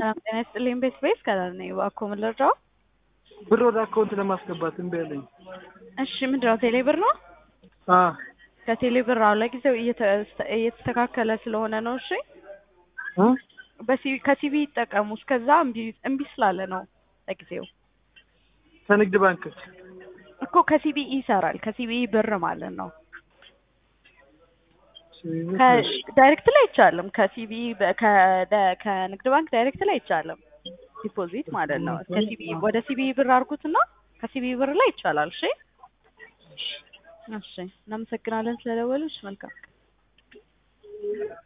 ሰላም ጤና ይስጥልኝ። ቤት ቤት ከላል ነኝ። እባክዎ ምን ልርዳው? ብር ወደ አካውንት ለማስገባት እምቢ አለኝ። እሺ ምንድን ነው ቴሌ ብር ነው? አ ከቴሌ ብር አሁን ለጊዜው እየተ- እየተስተካከለ ስለሆነ ነው። እሺ እ በሲቪ ከሲቪ ይጠቀሙ። እስከዛ እምቢ እምቢ ስላለ ነው ለጊዜው ከንግድ ባንክ እኮ ከሲቢ ይሰራል። ከሲቢ ብር ማለት ነው። ዳይሬክት ላይ አይቻልም። ከሲቢ በ- ከደ- ከንግድ ባንክ ዳይሬክት ላይ አይቻልም። ዲፖዚት ማለት ነው። ከሲቢ ወደ ሲቢ ብር አድርጉትና ከሲቢ ብር ላይ ይቻላል። እሺ እሺ፣ እናመሰግናለን ስለደወሉሽ። መልካም